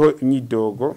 hariho imyidogo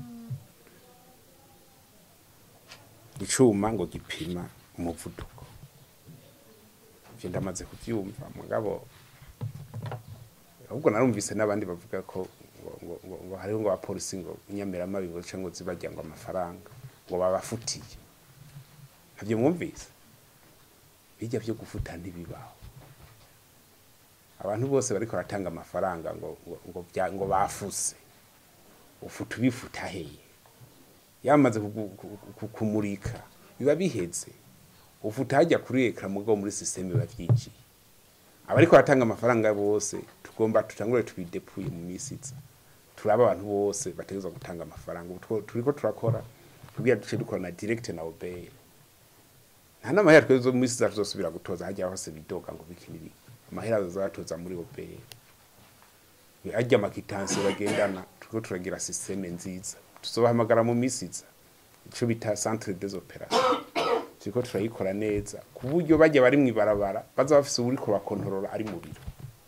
icuma ngo gipima umuvuduko ivyo ndamaze kuvyumva mugabo ahubwo narumvise n'abandi bavuga ko ngo, ngo, ngo, ngo hariho ngo abapolisi ngo inyamiramabi ngo canke ngo zibarya ngo amafaranga ngo babafutiye navyo mwumvise bijya vyo gufuta ntibibaho abantu bose bariko baratanga amafaranga ngo ngo, ngo, bya- ngo bafuse ufuta ubifuta heye yamaze kugu- ku- ku- kumurika biba biheze ufuta hajya kuri ekara mugabo muri systeme biba vyijiye abariko baratanga amafaranga bose tugomba tutangure tubidepuye mu misi iza turaba abantu bose bategerezwa gutanga amafaranga ubu two- turiko turakora kugira duce dukorana direct na obey nta n'amahera twebwe zo mu misi iza tuzosubira gutoza hajya hose bidoga ngo biki n'ibiki amahera bazatoza muri obey ajya amakitansi bagendana turiko turagira systeme nziza tuzobahamagara mu misi iza ico bita centre des opérations turiko turayikora neza ku buryo bajya bari mw'ibarabara baza bafise uwuriko bakontorora ari mu biro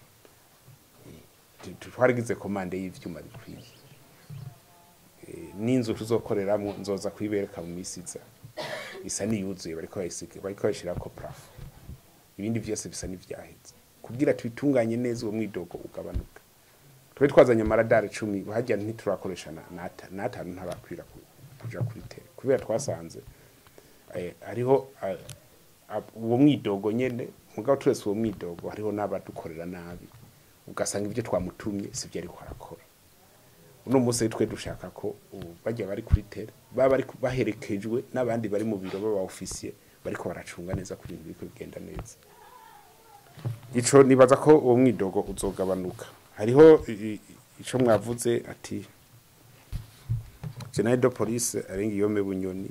Eh, tu- twaragize komande y'ivyuma bikwiye Eh, n'inzu tuzokoreramwo nzoza kuyibereka mu misi iza isa niyuzuye bariko bayisiga bariko bayishirako plafo ibindi vyose bisa n'ivyaheze kugira tubitunganye neza uwo mwidogo ugabanuka twe twazanye amaradari icumi hajya ntiturakoresha na- n'ata- n'atanu ntarakwira ku- kuja kuri tere kubera twasanze eh, hariho eh, ab- uwo mwidogo nyene mugabo turese uwo mwidogo hariho n'abadukorera nabi ugasanga ibyo twamutumye sivyo ariko arakora uno munsi twe dushaka ko ubu bajya bari kuri tere baba bari ku- baherekejwe n'abandi bari mu biro baba ofisiye bariko baracunga neza ku bintu biriko bigenda neza ico nibaza ko uwo mwidogo uzogabanuka hariho i- i- ico mwavuze ati general de police arenga iyome bunyoni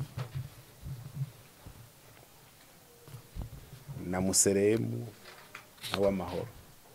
na museremu na w'amahoro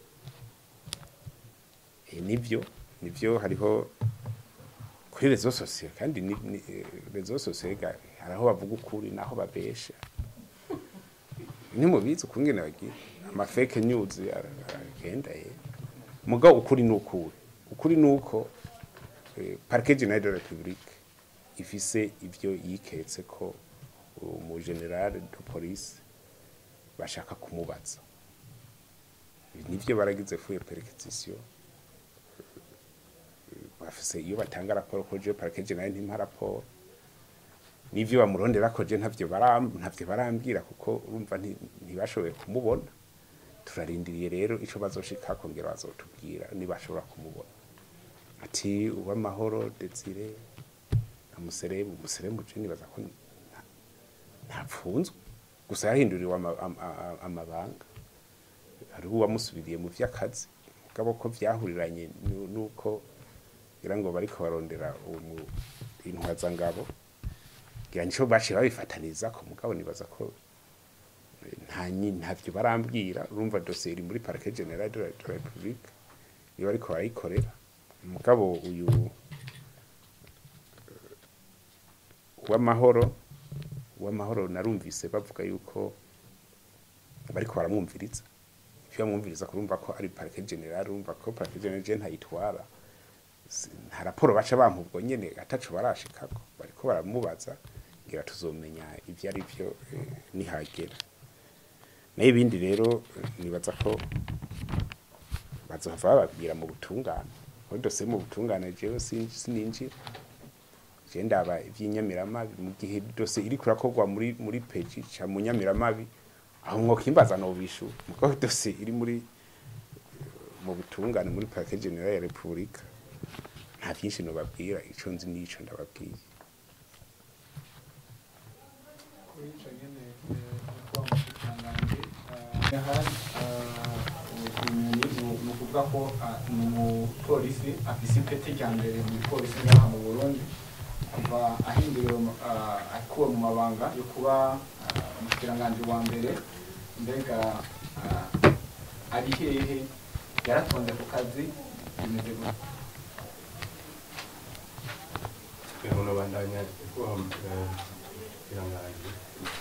e, nivyo nivyo hariho kuri rezo sosiyo kandi ni, ni, eh, rezo sosiyo ga- hari aho bavuga ukuri naho babesha ntimubizi ukungene bagira amafeke news ara- aragenda ye mugabo ukuri ni ukuri ukuri ni uko eh, parquet general de la republique ifise ivyo yiketse ko umu general de police bashaka kumubaza Ibi nivyo baragize fuye perquisition bafise iyo batanga raporo ko je parquet general ntimpa raporo nivyo bamurondera ko je ntavyo baram ntavyo barambwira kuko urumva nti- ntibashoboye kumubona turarindiriye rero ico bazoshika kongera bazotubwira nibashobora kumubona ati uwamahoro desire amuseremu umuseremu je nibaza ko nta- ntapfunzwe gusa yahinduriwe ama- ama- ama- amabanga hariho uwamusubiriye mu vy'akazi mugabo ko vyahuriranye nu- nuko ngira ngo bariko barondera umu- intwazangabo ngira nico baciye babifataniza ko mugabo nibaza ko eh, nta nyi- ntavyo barambwira urumva dosiye iri muri parquet general de la de la republique niba ariko barayikorera mugabo uyu w'amahoro w'amahoro narumvise bavuga yuko bariko baramwumviriza ivyo bamwumviriza kurumva ko ari parquet general urumva ko parquet general je ntayitwara Si- nta raporo baca bampa ubwo nyene ataco barashikako bariko baramubaza ngira tuzomenya ivyo ari vyo eh, nihagera nayo ibindi rero eh, nibaza ko bazohava bababwira mu butungane muri dosiye mu butungane jewe sin- sininjira je ndaba ivy'inyamiramabi mu gihe dosiye iriko irakorwa muri muri peji ca mu nyamiramabi aho mwokimbaza nobishura muko dosiye iri muri mu butungane muri parquet general ya repubulika nta vyinshi nobabwira ico nzi n'ico ndababwiye kuri ico nyene kwa mushikiranganji hari ubunyoni ni ukuvuga ko ah, ni umupolisi afise ipeti rya mbere mu gipolisi ngaha mu burundi kuva ahinduriwe mu- ah, akuwe mu mabanga yo kuba ah, umushikiranganji wa mbere mbega ah, ari hehe yaratonze ku kazi bimeze gute uno bandanya kuba irangaje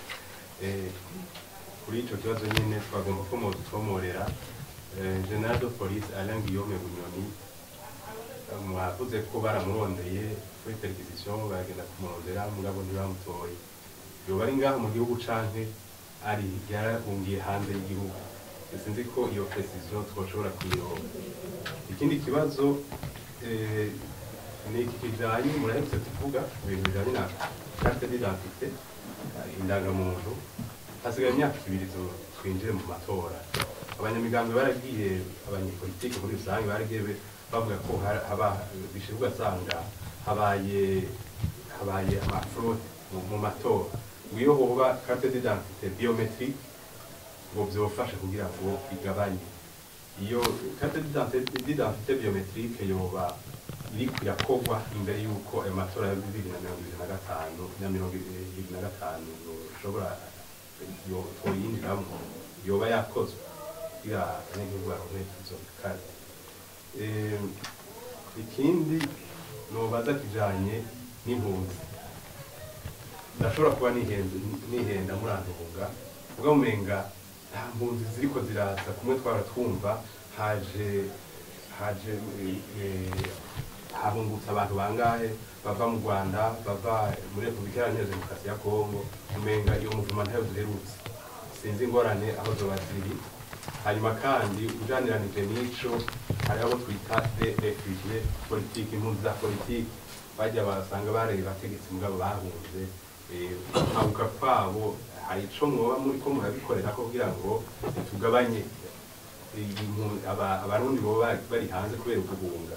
kuri ico kibazo nyene twagomba ko mutwomorera general de police Alain Guillaume Bunyoni mwavuze ko baramurondeye kuri televiziyo baragenda kumurondera mugabo ntibamutoye yoba ari ngaha mu gihugu canke ari yarahungiye hanze y'igihugu sinzi ko iyo precision twoshobora kuyironka ikindi kibazo eh, ni iki kijanye murahetse tuvuga ibintu bijanye na carte d'identité eh, indangamuntu hasigaye imyaka ibiri tu- twinjire mu matora abanyamigambi baragiye abanyepolitike muri rusange baragiye be- bavuga ko ha- haba bishira ugasanga habaye habaye amafraude mu- mu matora iyo hoba carte d'identité biométrique ngo byofasha kugira ngo igabanye iyo carte d'identité d'identité biométrique yoba iriko irakorwa imbere y'uko ayo matora ya bibiri na mirongo ibiri na gatanu na mirongo ibiri na gatanu yoshobora yo- twoyinjiramwo yoba yakozwe kugira abanyagihugu baronke izo karte Eh, ikindi nobaza kijanye n'impunzi ndashobora kuba nihenze nihenda murantunga ubwo mumenga nta mpunzi ziriko ziraza kumwe twara twumva haje haje eh, habungutse abantu bangahe bava mu rwanda bava muri repubulika iharanira demokarasi ya kongo umenga iyo muvuma ntayo duherutse sinzi ingorane aho zoba ziri hanyuma kandi ujaniranije n'ico hari abo twita de refugie politike impunzi za politike bajya basanga bareba abategetsi mugabo bahunze eh, gukanguka kwabo hari ico mwoba muri ko murabikorera ko kugira ngo tugabanye impu- aba- abarundi boba bari hanze kubera uguhunga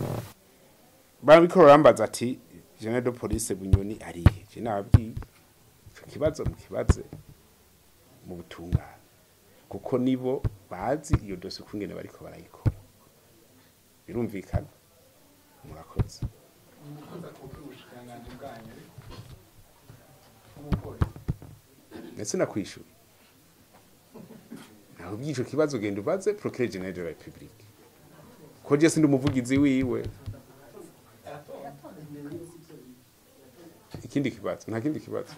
barabikora barambaza ati general de police bunyoni arihe je nababwiye ico kibazo mu kibaze mu butungane kuko nibo bazi iyo dosiye ukungene bariko barayikora birumvikana murakoze umukozi akuka ubushikiranganji bwanyu nk'umupolisi ndetse nakwishura naho by'ico kibazo ugenda ubaze procureur general de la republique ko je sindi umuvugizi wiwe ikindi kibazo nta kindi kibazo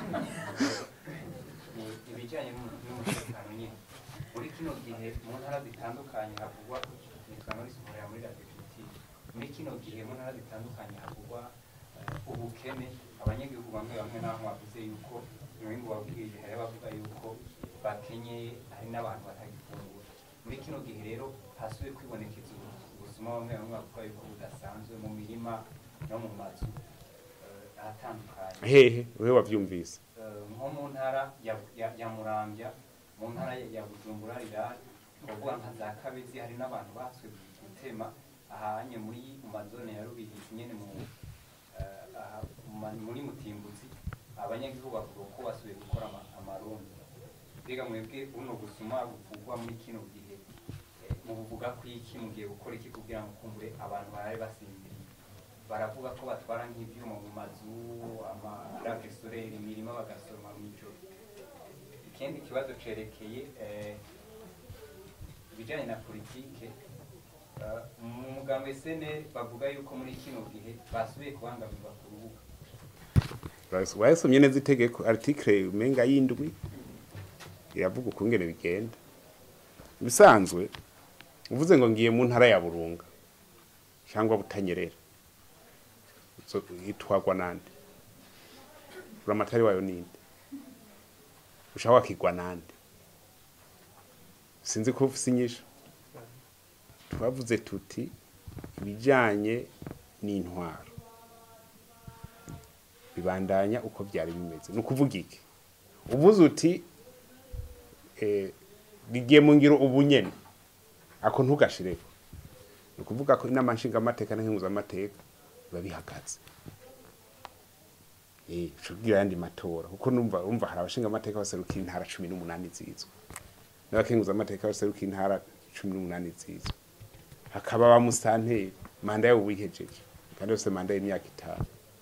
ni ibijyanye n'umu- n'umutekano nyine muri kino gihe mu ntara zitandukanye havugwa nitwa muri sohorera muri radioactive muri kino gihe mu ntara zitandukanye havugwa eh, ubukene abanyagihugu bamwe bamwe naho bavuze yuko umwimbu wabwirije hari abavuga yuko bakenyeye hari n'abantu batagifungura muri kino gihe rero hasubiye kwibonekeza ubu- ubusuma bamwe bamwe bavuga yuko budasanzwe mu mirima no mu mazu eh, ahatandukanye hehe wewe wavyumvise Eh, nko mu ntara ya- ya- ya muramvya mu ntara ya- ya bujumbura rirari twavuga nka za kabezi hari n'abantu baswe gutema ahanye muri mu mazone ya rubirizi nyene mu eh, aha mu ma- muri mutimbuzi abanyagihugu bavuga ko basubiye gukora ama- amarundi mbega mwebwe buno busuma buvugwa muri kino gihe eh, mubuvuga ko iki mugiye gukora iki kugira ngo kumbure abantu barabe basinziriye baravuga ko batwara nk'ivyuma mu mazu amarave sorere imirima bagasoroma mw'ijoro ikindi kibazo cerekeye eh, ibijanye na politike eh, mu mugambo SNL bavuga yuko muri kino gihe basubiye kubangamirwa ku rubuga wayasomye neza itegeko article umenga y'indwi iravuga ukungene bigenda ibisanzwe uvuze ngo ngiye mu ntara ya burunga cyangwa butanyerera so, itwagwa nande uramatari wayo ninde ushaka wakigwa nande sinzi ko ufise inyisho twavuze tuti ibijanye n'intwaro bibandanya uko byari bimeze ni ukuvuga iki uvuze uti eh, bigiye mu ngiro ubu nyene ako ntugashireko ni ukuvuga ko inama nshingamateka n'inkenguzamateka biba bihagaze eh cugira yandi matora kuko numva umva hari abashingamateka baserukira intara cumi n'umunani zizwe n'abakenguzamateka baserukira intara cumi n'umunani zizwe hakaba ba musanteri manda yabo wihejeje kandi yose manda y'imyaka itanu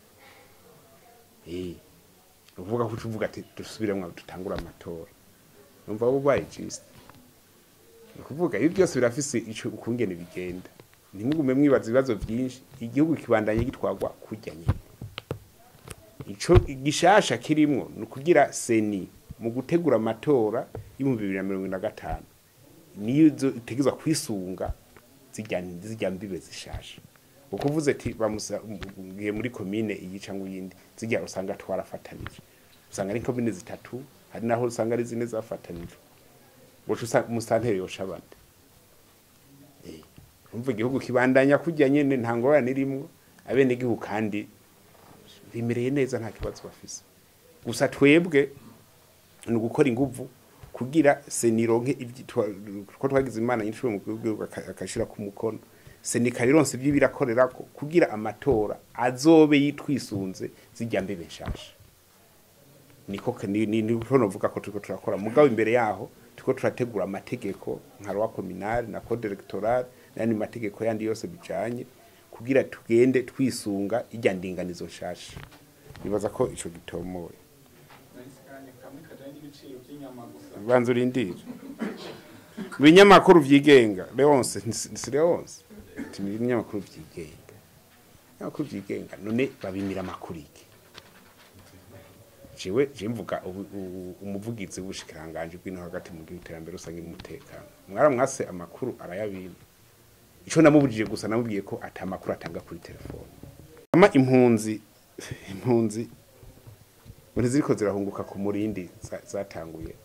eh uvuga ko uvuga ati dusubiremwo dutangura amatora numva wowe ubaye jisite ni ukuvuga ibi byose birafise ico ukungene bigenda ntimugume mwibaza ibibazo byinshi igihugu kibandanye gitwagwa kurya nyine ico igishasha kirimwo ni ukugira seni mu gutegura amatora y'ibihumbi bibiri na mirongo ine na gatanu niyo izo itegezwa kwisunga zijya zijya mbibe zishasha kuko uvuze ati bamugiye muri komine iyi cyangwa iyindi zijya usanga twarafatanije usanga ari komine zitatu hari naho usanga ari zine zafatanije guca usanga umusanteri yosha abandi Eh, umva igihugu kibandanya kujya nyene nta ngorane irimwo abenegihugu kandi bimereye neza nta kibazo bafise gusa twebwe ni ugukora inguvu kugira senironke ibyi- twa- ko twagize imana nyinshi mu gihugu aka- akashira ku mukono senika rironse ibyo birakorerako kugira amatora azobe yitwisunze zijya mbebe nshasha niko ke- ni ni niko novuga ko turiko turakora mugabo imbere yaho turiko turategura amategeko nka rwa communal na code electoral n'andi mategeko yandi yose bijanye kugira tugende twisunga ijya ndinganizo nshasha nibaza ko ico gitomoye nahise kandi kamwe kajyanye n'ibiciro by'inyama gusa banza urindire ibinyamakuru vyigenga leonse si leonse ati ni ibinyamakuru vyigenga ibinyamakuru vyigenga none babimira amakuru iki jewe je mvuga ubu- ubu- umuvugizi w'ubushikiranganje bw'ino hagati mu gihugu iterambere rusange n'umutekano mwaramwase amakuru arayabima ico namubujije gusa namubwiye ko ata amakuru atanga kuri telefone ama impunzi impunzi ngo ntiziriko zirahunguka ku murindi za- zatanguye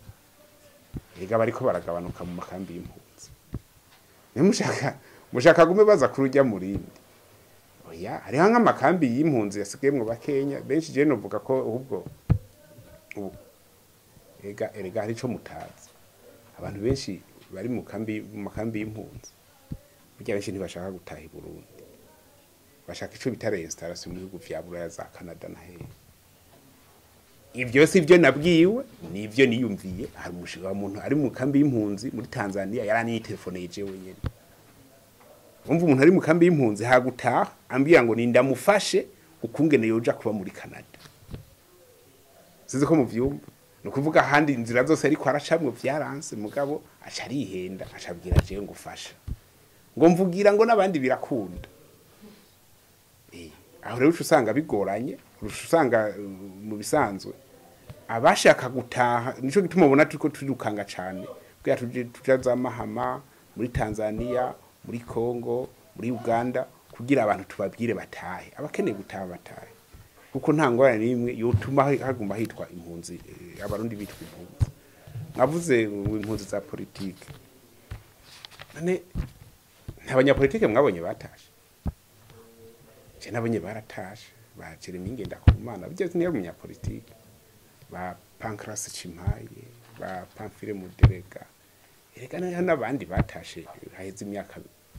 ega bariko baragabanuka mu makambi y'impunzi niyo mushaka mushaka gume baza kuri ujya murindi oya hariho nk'amakambi y'impunzi yasigayemwo bakenya benshi je novuga ko ahubwo ubu ega erega hari ico mutazi abantu benshi bari mu kambi mu makambi y'impunzi burya benshi ntibashaka gutaha i Burundi bashaka ico bita reinstallation mu bihugu vya Buraya za Canada na hehe ibyo si byo nabwiwe nibyo niyumviye hari umushinga wa muntu ari mu kambi y'impunzi muri Tanzania yaraniye telefone yeje wenyene umva umuntu ari mu kambi y'impunzi hagutaha ambwira ngo nindamufashe ukungene yoja kuba muri Canada sizi ko muvyumva ni ukuvuga ahandi inzira zose ariko aracamwe vyaranse mugabo aca arihenda aca abwira jewe ngo ufasha ngo mvugira ngo n'abandi birakunda Eh, aho rero uca usanga bigoranye uca usanga uh, mu bisanzwe abashaka gutaha nico gituma ubona turiko turirukanga cane kugira tuje tuja za mahama muri Tanzania muri Congo muri Uganda kugira abantu tubabwire batahe abakeneye gutaha batahe kuko nta ngorane n'imwe yotuma haguma hitwa impunzi eh, abarundi bitwa impunzi mwavuze ngo impunzi za politike none nta banyapolitike mwabonye batashe je nabonye baratashe ba Jeremy Ngendakumana bijya niyo munyapolitike ba Pancras Chimaye ba Pamphile Muderega erega na- n'abandi batashe haheze imyaka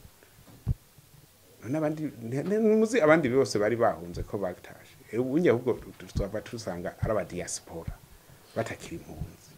n'abandi muzi abandi bose bari bahunze ko batashe ubundi ahubwo twaba tusanga ari aba diaspora batakiri impunzi